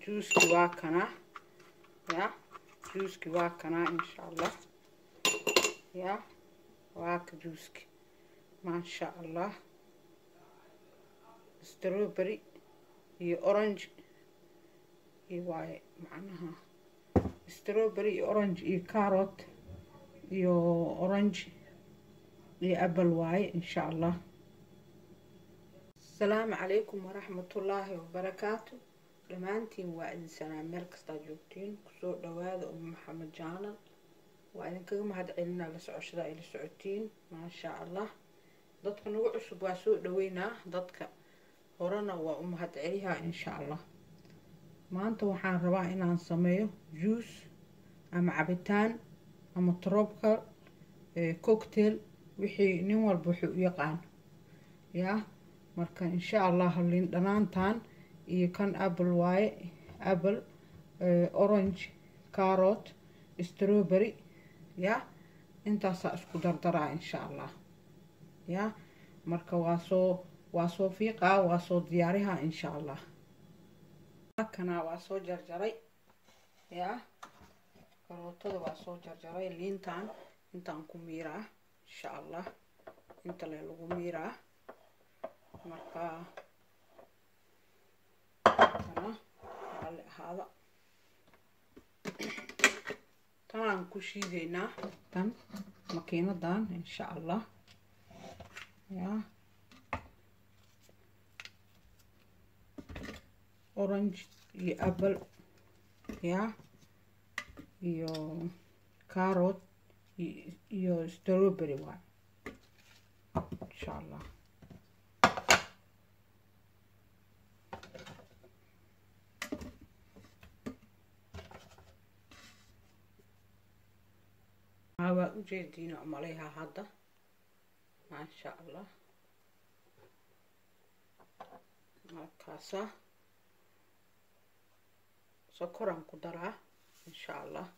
juuski waa kanaa ya juuski waa kanaa insha allah ya waa ka juuski maasha allah strawberry iyo orange iyo waaye macnaha strawberry iyo orange iyo carrot iyo orange iyo apple waaye insha allah asalaamu calaykum waraxmatullaahi wabarakaatu dhammaantiin waa idin salaam meel kastaa joogtiin kusoo dhawaada umu maxamed jaanal waa idinkaga mahad celinaa la socoshada ay la socotiin maasha allah dadka nagu cusub waa soo dhaweynaa dadka horena waa u mahad celiyaa insha allah maanta waxaan rabaa inaan sameeyo juice ama cabitaan ama tropical cocktail wixii nin walba wuxuu u yaqaan yaa marka insha allah liin dhanaantan iyo kan apple waaye apple orange carrot strawberry ya intaasaa isku dardaraa insha allah ya marka waa soo waa soo fiiqaa waa soo diyaarihaa insha allah kana waa soo jarjaray ya karootada waa soo jarjaray liintan intaan ku miiraa insha allah inta le lagu miiraa marka kana raalli ahaada tanaan ku shiideynaa tan makiinadan insha allah ya orange iyo apple ya iyo carrot iyo strawberry waay insha allah waa ujeediina umaleyaha hadda maasha allah markaasa sokoraan ku daraa insha allah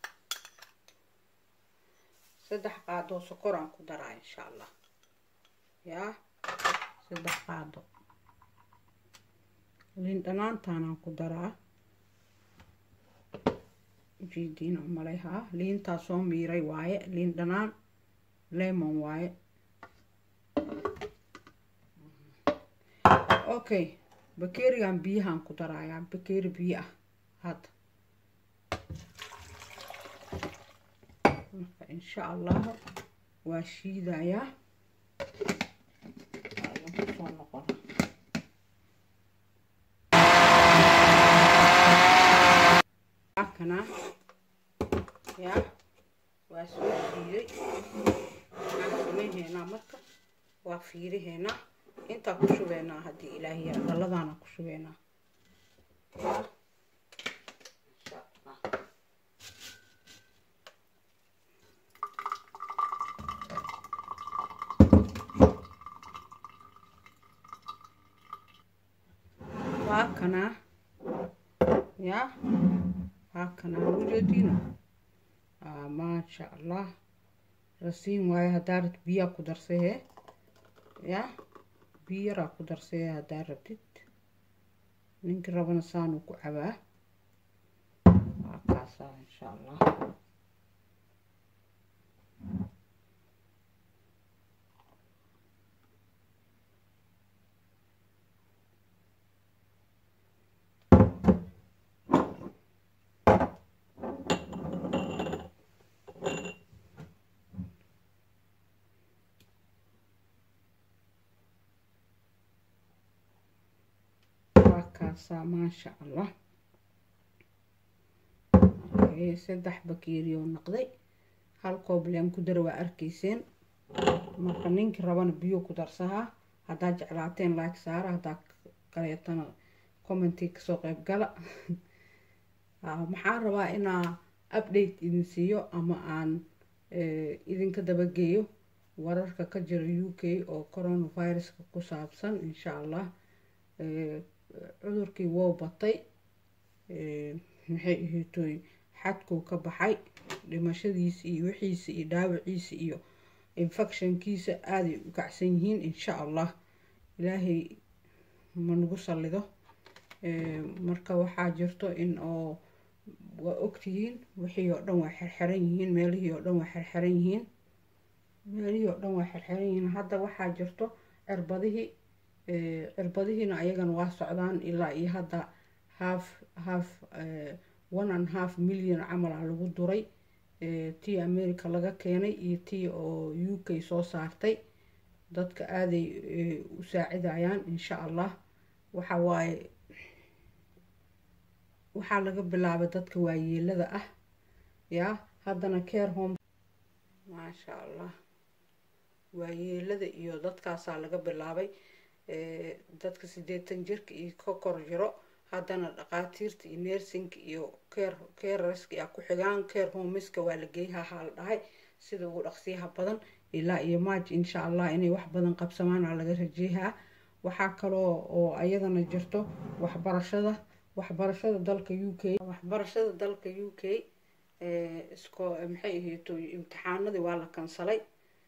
saddex qaadoo sokoraan ku daraa insha allah yaa saddex qaado liin dhanaantaanaan ku daraa ujeediina umaleyhaa liintaa soo miiray waaye liin dhanaan lemon waaye okay bakerigan biyahaan ku darayaa bakeri biyo ah hadda marka insha allah waa shiidayaa soo noqona kana ya waa soo shiiday waxaan sameynheynaa marka waa fiiriheynaa intaa ku shubeynaa haddii ilaahi yaa dhaladaana ku shubeynaa waa kanaa ya waa kanaa ujeediina maasha allah rasiin waaye haddaa rabtid biyaa ku darsahe ya biyo yaraa ku darsahe haddaa rabtid ninkii rabana saanuu ku cabaa waa kaasaa insha allah kaasaa maasha allah saddex bakeerioo naqday hal koobleen ku dara waa arkayseen marka ninkii rabana biyo ku darsahaa haddaad jeclaateen like saara haddaa kaleetana commentii kasoo qeyb gala maxaan rabaa inaa update idin siiyo ama aan idinka dabageeyo wararka ka jira u k oo coronaviruska ku saabsan insha allah cudurkii wou batay maxay ahaytoy xadkuu ka baxay dhimashadiisa iyo wixiisa iyo dhaawaciisa iyo infectionkiisa aaday u kacsan yihiin insha allah ilaahay ma nagu sallido marka waxaa jirto in oo waa ogtihiin wixii oo dhan waa xirxiran yihiin meelihii oo dhan waa xirxiran yihiin meelihii oo dhan waa xirxiran yihiin hadda waxaa jirto cirbadihii cirbadihiina ayagana waa socdaan ilaa iyo hadda half half one and half million camal ah lagu duray tii america laga keenay iyo tii oo u k soo saartay dadka aaday u saacidayaan insha allah waxa waaye waxaa laga bilaabay dadka waayeelada ah yaa haddana care home maasha allah waayeelada iyo dadkaasaa laga bilaabay dadka siddeetan jirka iyo ka kor jiro haddana dhaqaatiirta iyo nersinka iyo care careska yaa ku xigaan care homeska waa la geeyaha la dhahay sida ugu dhaqsiyaha badan ilaa iyo maaj insha allah inay wax badan qabsamaana laga rajeeyaa waxaa kaloo oo ayadana jirto waxbarashada waxbarashada dalka u k waxbarashada dalka u k isko maxay ahayto imtixaanadii waa la kansalay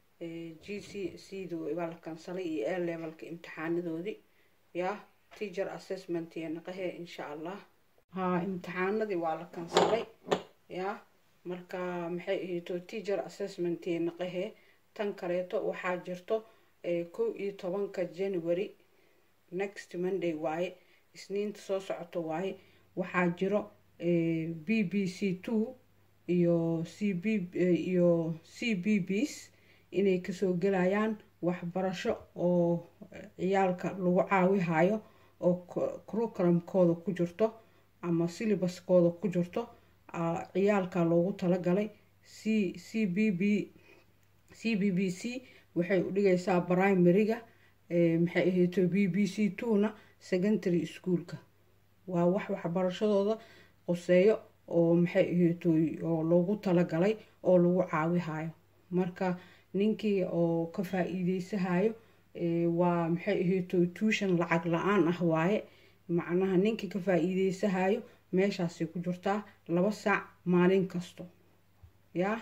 g c c d waa la kansalay iyo a levelka imtixaanadoodii yaa teacher assessment iyo naqahee insha allah haa imtixaanadii waa la kansalay yaa marka maxay ahayto teacher assessment iyo naqahee tan kaleeto waxaa jirto kow iyo tobanka january next monday waaye isniinta soo socoto waaye waxaa jiro b b c two iyo c b iyo c b bs inay kasoo gelayaan waxbarasho oo ciyaalka lagu caawihayo oo curriculumkooda ku jirto ama syllabuskooda ku jirto ciyaalka loogu talagalay c c b b c b b c waxay u dhigaysaa primaryga maxay ahayto b b c two na secondary schoolka waa wax waxbarashadooda qoseeyo oo maxay ahayto oo loogu talagalay oo lagu caawihayo marka ninkii oo ka faa-iideysahayo waa maxay ahayto tuushan lacag la-aan ah waaye macnaha ninkii ka faa-iideysahayo meeshaasay ku jirtaa laba saac maalin kasto yaa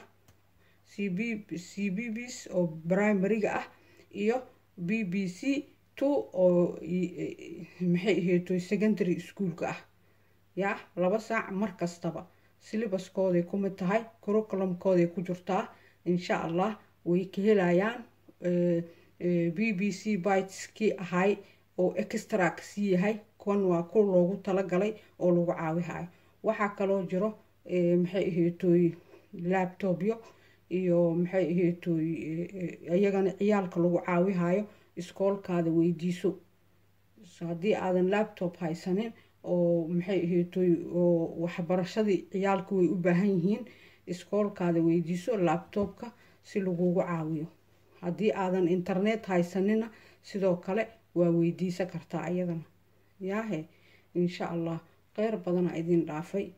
c b c b bs oo primaryga ah iyo b b c two oo maxay ahayto secondary schoolka ah yaa laba saac mar kastaba syllabuskooday ku mid tahay curriculumkooday ku jirtaa insha allah way ka helayaan b b c biteskii ahay oo extra kasii yahay kuwan waa ku loogu talagalay oo lagu caawihayo waxaa kaloo jiro maxay ahaytoy labtobyo iyo maxay ahaytoy iyagana ciyaalka lagu caawihayo iskoolkaada weydiiso haddii aadan labtob haysanin oo maxay ahaytoy oo waxbarashadii ciyaalka way u baahan yihiin iskoolkaada weydiiso labtobka si lagugu caawiyo haddii aadan internet haysanina sidoo kale waa weydiisan kartaa ayadana yaahe insha allah kheyr badana idin dhaafay